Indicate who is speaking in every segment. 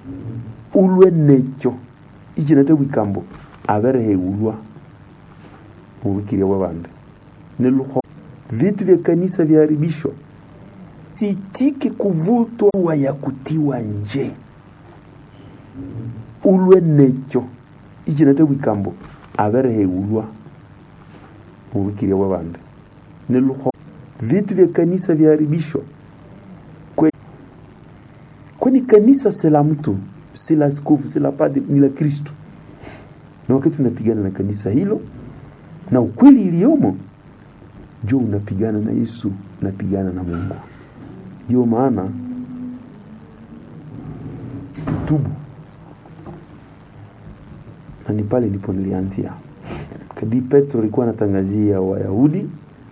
Speaker 1: ulwe nekyo ichinate bwikambo abereheulwa mubukirya bwa bande niluho vitu vya kanisa vyaharibishwa sitiki kuvutwa ya kutiwa nje ulwe nekyo ichinate bwikambo abereheulwa mubukirya bwa bande niluho vitu vya kanisa vyaharibishwa Kwe- kwani kanisa si la mtu si la askofu si la padri ni la kristo na wakati unapigana na kanisa hilo na ukweli iliyomo jua unapigana na yesu unapigana na mungu ndio maana tutubu na ni pale ndipo nilianzia kadi petro alikuwa anatangazia wayahudi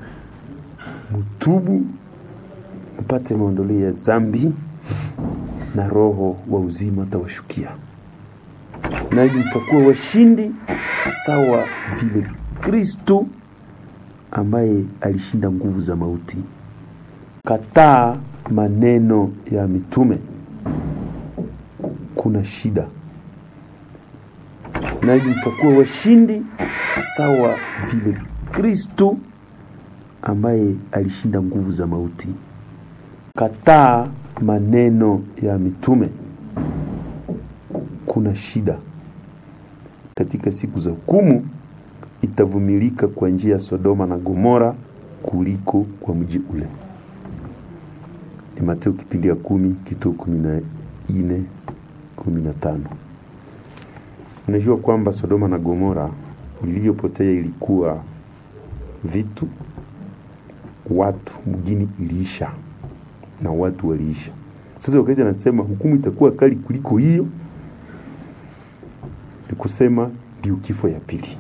Speaker 1: mtubu mpate maondoleo ya zambi na roho wa uzima atawashukia nanyi mtakuwa washindi sawa vile kristo ambaye alishinda nguvu za mauti kataa maneno ya mitume kuna shida nanyi mtakuwa washindi sawa vile kristo ambaye alishinda nguvu za mauti kataa maneno ya mitume kuna shida katika siku za hukumu itavumilika kwa njia ya sodoma na gomora kuliko kwa mji ule ni mateo kipindi ya kumi kituo kumi na nne kumi na tano unajua kwamba sodoma na gomora iliyopotea ilikuwa vitu watu mjini iliisha na watu waliisha sasa wakati anasema hukumu itakuwa kali kuliko hiyo ni kusema ndio kifo ya pili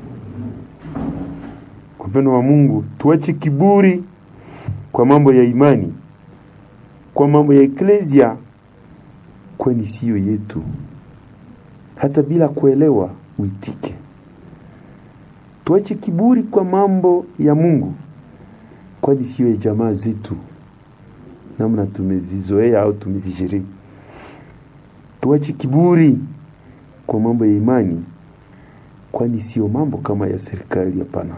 Speaker 1: wapendo wa mungu tuache kiburi kwa mambo ya imani kwa mambo ya eklesia kwani siyo yetu hata bila kuelewa uitike tuache kiburi kwa mambo ya mungu kwani siyo ya jamaa zetu namna tumezizoea au tumezishiriki tuache kiburi kwa mambo ya imani kwani sio mambo kama ya serikali hapana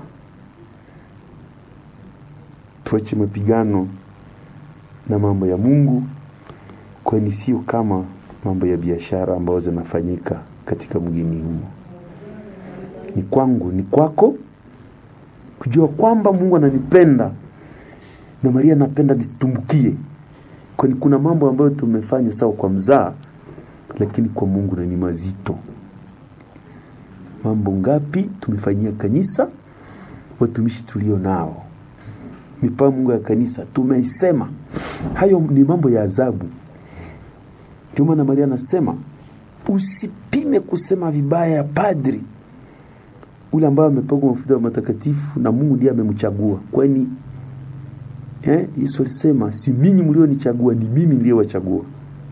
Speaker 1: tuache mapigano na mambo ya mungu kwani sio kama mambo ya biashara ambayo zinafanyika katika mgini humo ni kwangu ni kwako kujua kwamba mungu ananipenda na maria anapenda nisitumbukie kwani kuna mambo ambayo tumefanya sawa kwa mzaa lakini kwa mungu na ni mazito mambo ngapi tumefanyia kanisa watumishi tulio nao mipango ya kanisa tumeisema hayo ni mambo ya adhabu ndio maana maria anasema usipime kusema vibaya ya padri ule ambaye amepakwa mafuta matakatifu na mungu ndiye amemchagua kwani eh, yesu alisema si minyi mlionichagua ni mimi niliyewachagua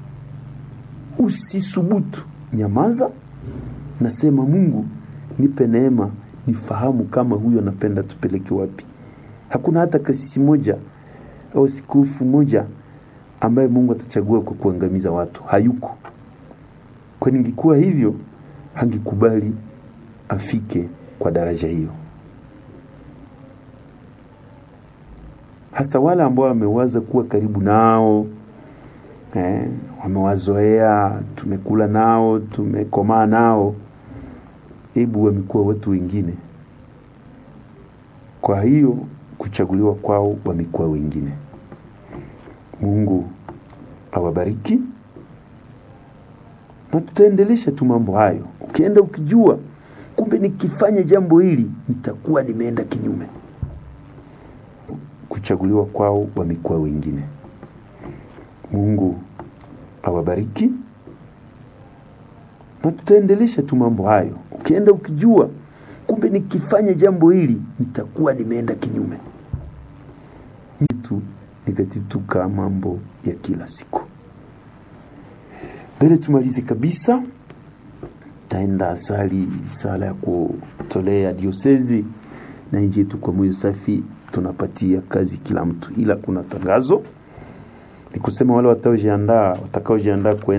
Speaker 1: usisubutu nyamaza nasema mungu nipe neema nifahamu kama huyo anapenda tupeleke wapi hakuna hata kasisi moja au sikufu moja ambaye mungu atachagua kwa kuangamiza watu hayuko kwani ingekuwa hivyo hangekubali afike kwa daraja hiyo hasa wale ambao wamewaza kuwa karibu nao eh, wamewazoea tumekula nao tumekomaa nao hebu wamekuwa watu wengine kwa hiyo kuchaguliwa kwao wamekuwa wengine mungu awabariki na tutaendelesha tu mambo hayo ukienda ukijua kumbe nikifanya jambo hili nitakuwa nimeenda kinyume kuchaguliwa kwao wamekuwa wengine mungu awabariki na tutaendelesha tu mambo hayo ukienda ukijua kumbe nikifanya jambo hili nitakuwa nimeenda kinyume tu nikatituka mambo ya kila siku mbele tumalize kabisa taenda sali sala ya kutolea diosezi na nji yetu kwa moyo safi tunapatia kazi kila mtu ila kuna tangazo ni kusema wale watakaojiandaa watakaojiandaa kwenda